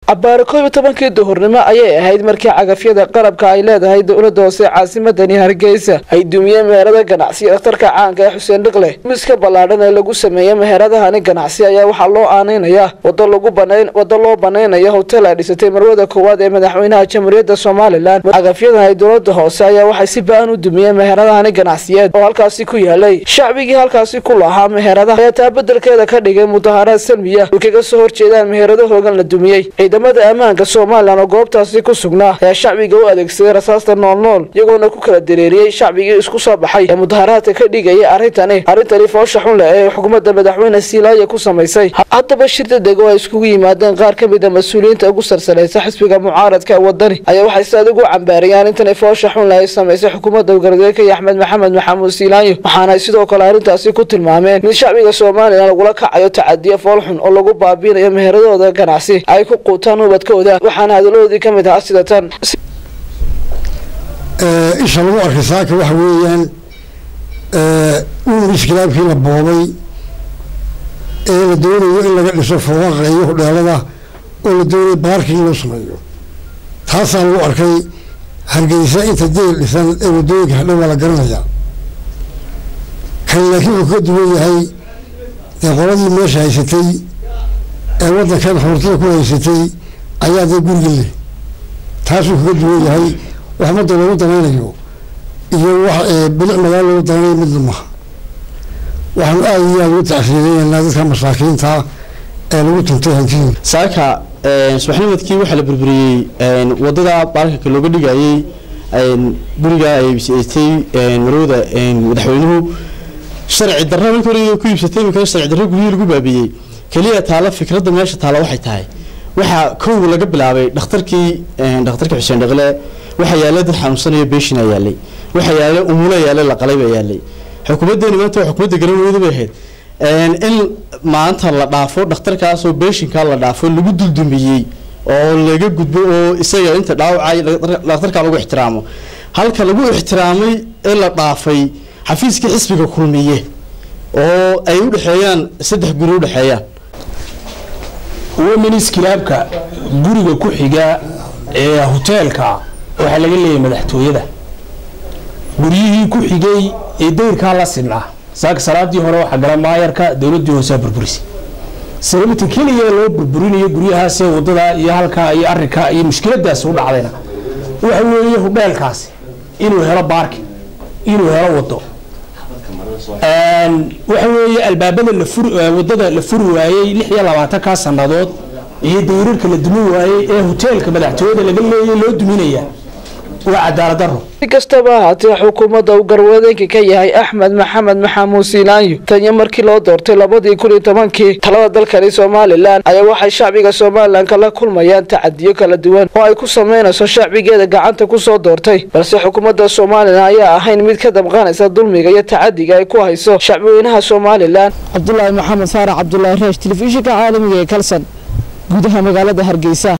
cabaaro koob iyo tobankii duhurnimo ayay ahayd markii cagafyada qalabka ay leedahay dowlada hoose caasimadani hargeysa ay dumiyeen meherada ganacsi dhakhtarka caanka ee xuseen dhiqle miska ballaadhan ee lagu sameeyey meheradahani ganacsi ayaa waxaa loo aaneynaya wado lagu banayn wado loo banaynayo hotel ay dhisatay marwada koowaad ee madaxweynaha jamhuuriyadda somalilan cagafyadan ay dowlada hoose ayaa waxay si ba-an u dumiyeen meheradahani ganacsiyeed oo halkaasi ku yaalay shacbigii halkaasi ku lahaa meheradaha ayaa taa bedelkeeda ka dhigay mudaharaad salmiya ay kaga soo horjeedaan meherado hoogan la dumiyey ciidamada ammaanka somalilan oo goobtaasi ku sugnaa ayaa shacbiga u adeegsaday rasaasta noolnool iyagoona ku kala dareeriyey shacbigii isku soo baxay ee mudaharaadka ka dhigayay arrintani arrintani foosha xun leh ee xukuumadda madaxweyne siilaaye ku samaysay haddaba shir dadeg oo ay iskugu yimaadeen qaar ka mid a mas-uuliyiinta ugu sarsalaysa xisbiga mucaaradka ee wadani ayaa waxay si adig u cambaariyeen arrintani foosha xun leh ay samaysay xukuumadda gargaarka axmed maxamed maxamuud siilaayo waxaana sidoo kale arrintaasi ku tilmaameen mid shacbiga somalilan lagula kacayo tacadiya foolxun oo lagu baabiinayo meheradooda ganacsi ay ku quutaan ubadkooda waxaana hadaladoodii ka mid ahaa sida tan isha lagu arkay saaka waxa weeyaan uur iskilaabkii la boobay ee la doonayo in laga dhiso fooqaqa iyo hudheelada oo la doonayo baarkii in loo sameeyo taasaa lagu arkay hargeysa inta deel dhisan ee wadooyinka hadhow waa la garanayaa kan laakiin wuxuu ka duwan yahay dee qoladii meesha haysatay ee waddankan xuurtada ku haysatay ayaa dee guriga leh taasuu kaga duwan yahay wax madda loogu danaynayo iyo wax bilic magaalo loogu danaynayo midna maha waxaanu aada iyo aada ugu tacsiideynaa dadka masaakiinta ee lagu tuntay hantidii saaka subaxnimadkii waxaa la burburiyey wadada baarkanka looga dhigayey guriga ay iibsatay marwada madaxweynuhu sharci darra markii hore ku iibsatay imika sharci darra guryihii lagu baabiyey keliya taala fikradda meesha taala waxay tahay waxaa kow laga bilaabay dhakhtarkii dhakhtarka xuseen dhaqle waxaa yaalay dad xanuunsanayo beeshina yaalay waxaa yaalay umula yaalay laqalay baa yaalay xukuumaddeeni maanta waa xukuumadda garamooda bay ahayd in maanta la dhaafo dhakhtarkaasoo beeshinkaa la dhaafo lagu duldumiyey oo laga gudbo oo isaga inta dhaawacay dhakhtarkaa lagu ixtiraamo halka lagu ixtiraamay ee la dhaafay xafiiskii xisbiga kulmiye oo ay u dhexeeyaan saddex guri u dhexeeyaan womenis kilaabka guriga ku xiga ee hoteelka waxaa laga leeyahay madaxtooyada guryihii ku xigay ee dayrkaa la sinaa saaka salaadii hore waxaa gala maayarka dowladii hoosaa burburisay sababta keliya loo burburinayo guryahaasee wadada iyo halkaa iyo arinka iyo mushkiladaasi u dhacdayna waxa weeye hudheelkaasi inuu helo baarki inuu helo wado waxa weeye albaabada wadada la furi waayey lix iyo labaatankaa sanadood iyo dayrarka la dumin waayey ee hoteelka madaxtooyada laga leeyay loo duminaya waa cadaalad daro si kastaba ahaatee xukuumadda uu garwadeenka ka yahay axmed maxamed maxamuud siilaanyo taniyo markii loo doortay labadii kun iyo tobankii talada dalkani somalilan ayaa waxay shacbiga somalilan kala kulmayaan tacadiyo kala duwan oo ay ku sameynayso shacbigeeda gacanta kusoo doortay balse xukuumadda somalilan ayaa ahayn mid ka dabqanaysa dulmiga iyo tacadiga ay ku hayso shacbweynaha somalilan cabdulaahi maxamed saarax cabdulaahi reesh telefishinka caalamiga ee kalsan gudaha magaalada hargeysa